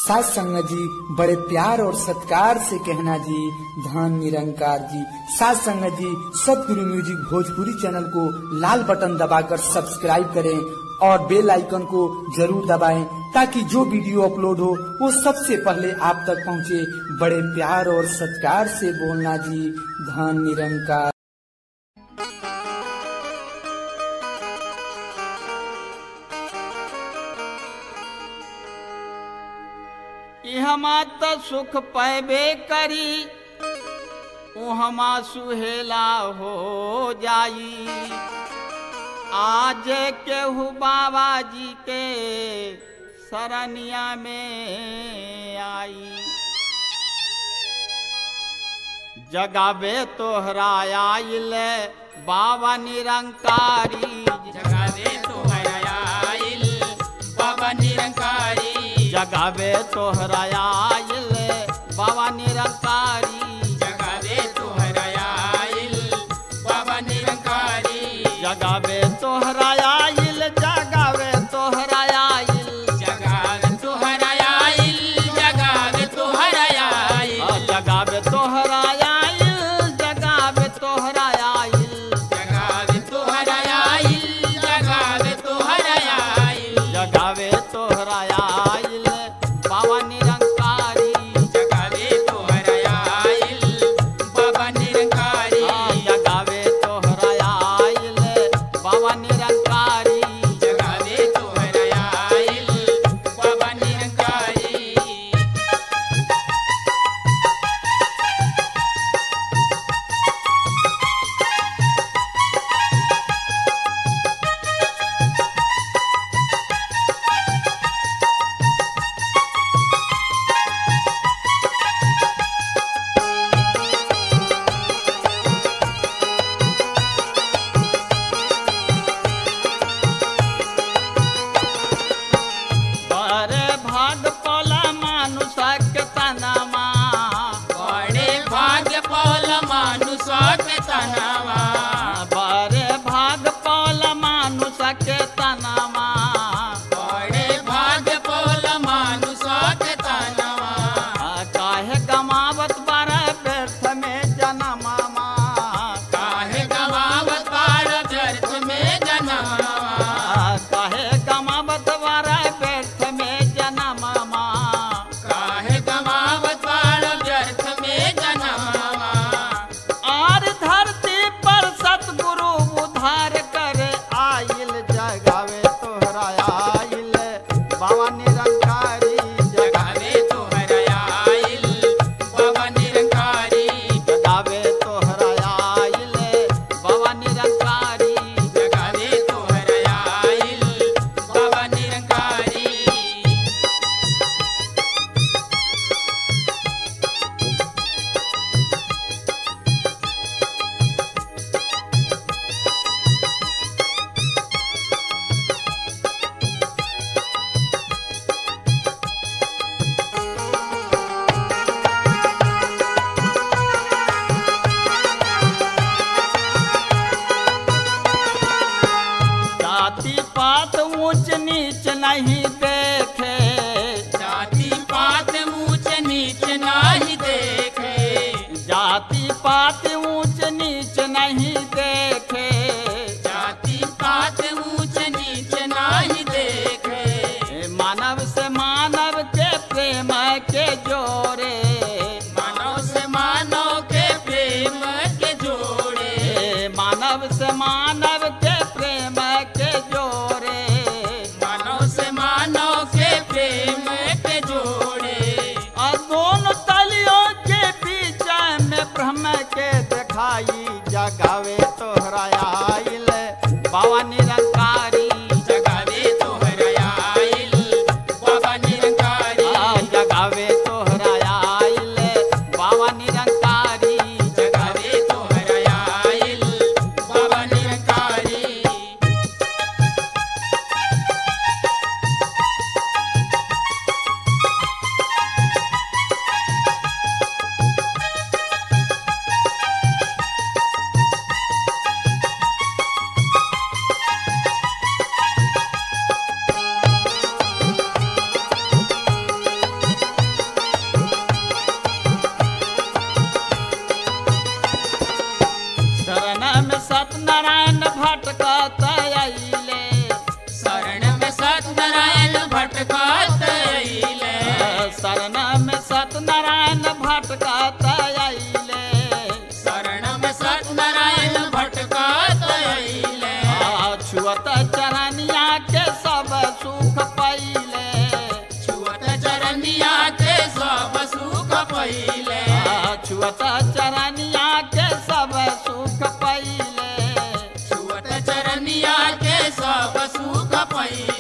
सास संगत जी बड़े प्यार और सत्कार से कहना जी धान निरंकार जी सास संगत जी सतगुरु म्यूजिक भोजपुरी चैनल को लाल बटन दबाकर सब्सक्राइब करें और बेल आइकन को जरूर दबाएं ताकि जो वीडियो अपलोड हो वो सबसे पहले आप तक पहुंचे बड़े प्यार और सत्कार से बोलना जी धान निरंकार इहमा त सुख पैबे करी उहमा सुहेला हो जाई आज केहू बाबा जी के सरनिया में आई जगावे तोहरा आइल बाबा निरंकारी जगावे तोहरा आइल बाबा निरंकारी जगावे तोहरा आइल बाबा निरंकारी जगावे तोहरा आइल बाबा निरंकारी जगावे तोहरा आइल जगावे तोहरा आइल जगावे तोहरा आइल जगावे तोहरा आइल आ, जगावे तोहरा आइल जगावे तोहरा आइल जगावे तोहरा आइल जगावे तोहरा आइल जगावे तोहरा आइल बाबा निरंकारी जगावे तोहरा तैले शरण में सत्यनारायण भटकत अइले शरण में सत्यनारायण भटका तैले छुअत चरनिया के सब सुख पहिले छुअत चरनिया के सब सुख पहिले छुअत चरनिया के सब सुख पहिले छुअत चरनिया के सब सुख पहिले